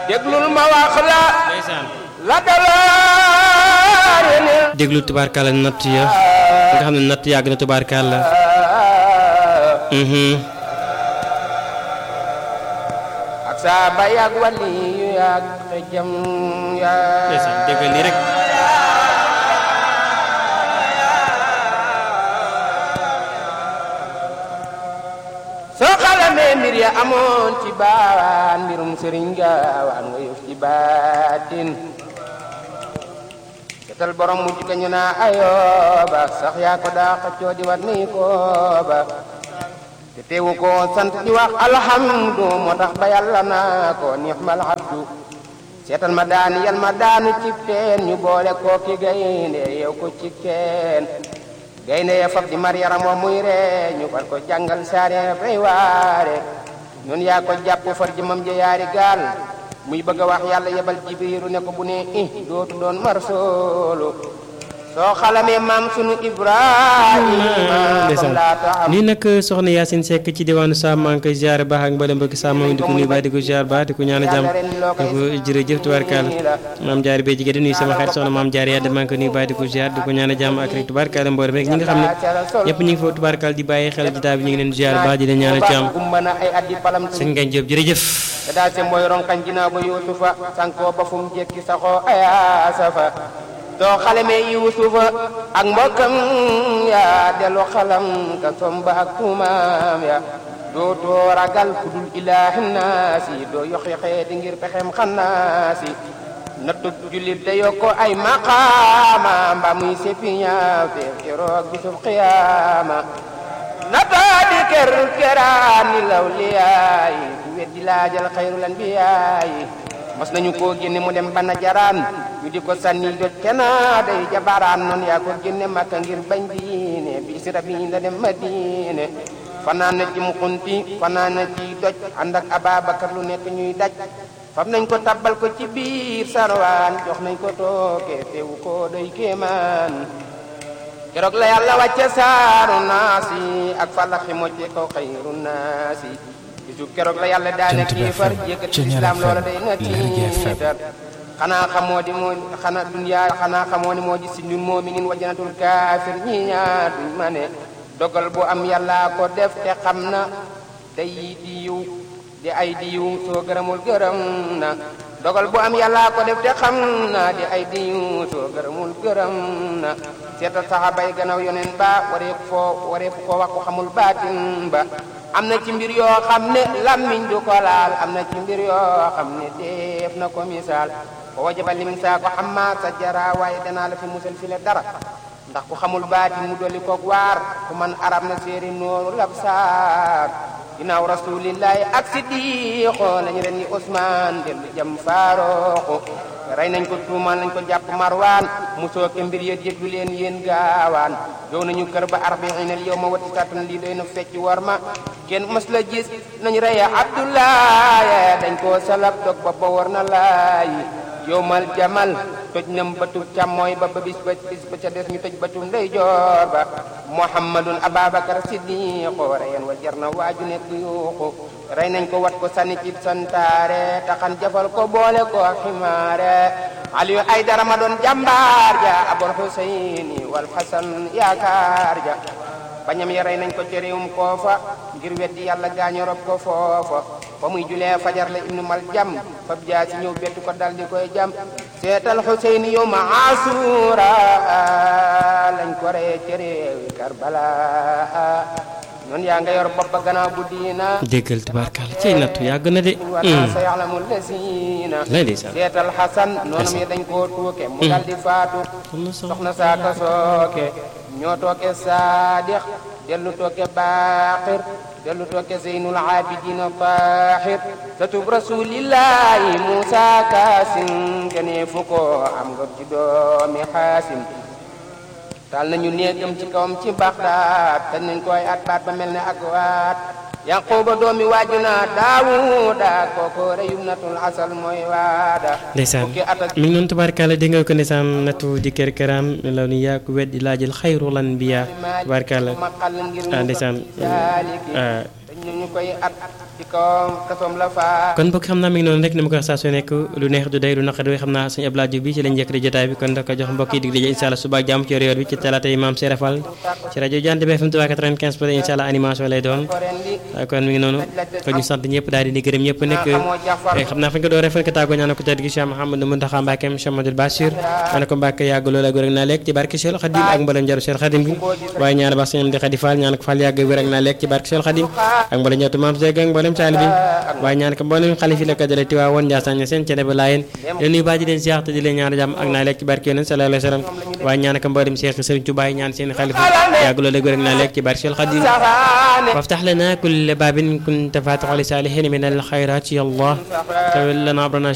déglul ma wax la ndeysaan la dalaare ne déglu tubaarkàlla natt ya nga xam ne natt yàgg na tubaarkàlla mhm ak saa ba yàgg wali yu yàgg te jëm ndeysaan yaa déggal nii rek soo xalamee mbir ya amoon ci baawaan mbirum sëriñ gaawaan nga yëf ci baatin setal borom mujj ka ñu naa ayooba sax yaa ko daa xëccoo di wat nii kooba te teewu ko sant di wax alhamdu moo tax ba yàlla naa ko nixmal abdu seetal ma daani yal ma daanu cib teen ñu boole koo ki gaynde yow ko ci teen gaynde ya fab di mar yaram wa muy ree ñu far ko jàngal saare fay waare ñun yaa ko jàpp far jëmam ja yaari gaal muy bëgg a wax yàlla yebal jibiru ne ko bu ne i dootu doon mar soolu soo xalamee maam sunu ibrahima ndeysaan nii nag soxna Yacine Seck ci diwaanu Sam maa ngi koy ziare baax ak mbala mbokki Sam moom di ko nuyu baax di ko ziare baax di ko ñaan a jàmm di ko jërëjëf tubaarkaal maam jaari bee jigéen di nuyu sama xarit soxna maam jaari yàlla maa ngi koy nuyu baax di ko ziare di ko ñaan a jàmm ak rek tubaarkaal mboolem rek ñi nga xam ne ñëpp ñu ngi foofu tubaarkaal di bàyyi xel jotaay bi ñu ngi leen ziare baax di leen ñaan a jàmm gumba na ay addi palam sëñ Ngagne Diop jërëjëf te daal se mooy ronkañ ginnaaw ba yuusufa sankoo ba fu mu jekki saxoo ayaasafa soo xalamee yuusufa ak mbokkam ya dellu xalam ka somba ak tuumaam ya dootoo ragal ku dul ilaahi naasi doo yoxi xeeti ngir pexem xannaasi nattu jullit da yokko ay maqaama mba muy seppi ñaaw te keroog bisub xiyaama nataa di ker keraani law liyaayi ku weddi laajal xayrul anbiyaayi mos nañu koo génne mu dem bana jaraan ñu di ko sànni jot kena day jabaraan noonu yaa ko génne makka ngir bañ diine bi sira bi la dem madine fanaan na ci mukunti fanaan na ci doj ànd ak ababakar lu nekk ñuy daj fam nañ ko tabbal ko ci biir sarwaan jox nañ ko tooke teewu ko doy kéemaan keroog la yàlla wàcce saaru naasi ak falaxi mocce ko xayru naasi bisu keroog la yàlla daane kiifar jékkati islam loola day na tiitar xanaa xamoo di moo xanaa duniyaa xanaa xamoo ni moo ji si ñun moominin wa janatul kaafir ñi ñaar duñ ma ne dogal bu am yàlla ko def te xam na day di yiw di ay di yiw soo gërëmul gërëm na dogal bu am yàlla ko def te xam na di ay di yiw soo gërëmul gërëm na seetal saxaaba yi gannaaw yoneen ba wareef foo wareef koo wax ko xamul baatin ba am na ci mbir yoo xam ne lammiñ du ko laal am na ci mbir yoo xam ne def na ko misaal ko wajaba limin saa ko xamma sa jara waaye danaa la fi musal fi le dara ndax ku xamul baatin mu dolli koog waar ku man arab na séeri nooru lab saar ginnaaw rasulillahi ak siddiqo lañu ren ni Ousmane dellu jam faarooxu rey nañ ko tuumaan lañ ko jàpp marwaan mu sooke mbir ya jéggu leen yéen gaawaan yow nañu kër ba arbainal yow ma wati satun lii doy na fecc war ma kenn mës la gis nañ reye abdoulaye dañ koo salab dog ba ba war na laayi yowmal jamal toj nam batub càmmooy ba ba bis ba bis ba ca des ñu toj batub ndeyjoor ba muhammadun ababakar siddiqo reyen wa jar na waaju nekk yuuxu rey nañ ko wat ko sànni ci santaare taxan jafal ko boole ko ximaare aliyu ay dara ma doon jàmbaar ja abul huseyni wal hasan yaakaar ja bañam ya rey nañ ko ci réewum koofa ngir weddi yàlla gaañu rob ko foofa fa muy julee fajar la ibnu mal jam fab jaa si ñëw bettu ko dal di koy jam seetal Xuseyn yow ma asura lañ ko reye ci réewi Karbala noonu yaa nga yor bopp ba gannaaw bu diina déggal tubaarkàlla cey nattu yàgg na de wana sa yaxlamu lesiina lay ndeysaan seetal Xasan noonam yi dañ koo tuuke mu dal di faatu soxna saaka sooke ñoo tooke saadix dellu tooke baaxir dellu tooke zeynul abidina tahir satub rasulillahi musa kaasim gënee fu ko am nga ci doomi xaasim taal nañu néegam ci kawam ci baxdaat tañ nañ koy at baat ba mel ne ak waat yanquba doomi waaju na daawuda kooko reyum natul asal mooy waada ndeysaan fukki at ak mi ngi noonu tubaarkàlla dégg nga ko ndeysaan nattu di kër këram la ni yaa ko weddi laajal xayrul anbiya tubaarkàlla maqal ngir ah ndeysaan saaliki ah dañ ñu koy at ci kawam kasoom la faa kon mbokk xam naa mi ngi noonu rek ni ma ko wax saa su nekk lu neex du day lu naqari xam naa suñu Abdoulaye Diouf bi ci lañ njëkk di jotaay bi kon da ko jox mbokk yi dig daje incha allah suba ak jàmm ci yor yor bi ci talaata yi maam Serap Fall ci rajo Jant bi FM 95 pour incha allah animation lay doon kon mi ngi noonu kon ñu sant ñëpp daal di ni gërëm ñëpp nekk xam naa fañ ko dooree fañ ko tàggoo ñaan ko tedd gi Cheikh Mouhamadou Mountakha Mbacké Cheikh Amadou Bachir ñaan ko Mbacké yàgg loolu ak wér ak naa lekk ci barke Cheikh Khadim ak mbalam jaru Cheikh Khadim bi waaye ñaan ba sëñ di Khadi Fall ñaan ko Fall yàgg wér ak naa lekk ci barke Cheikh Khadim ak mbalam ñeetu maam Seeg ak mbalam taali bi waaye ñaan ko mboolem xalifa yi la ko dalee Tiwaa woon Njaasaan seen cene ba laayeen leen nuyu baaji leen siyax te di leen ñaan jàmm ak naa lekk ci barke yonent sallallahu alayhi wa sallam waaye ñaan ko mboolem Cheikh Serigne Touba ñaan seen xalifa yàgg loolu ak wér ak naa lekk ci barke Cheikh Khadim وافتح لنا كل باب كنت فاتح لصالحين من الخيرات يا الله تولنا أمرنا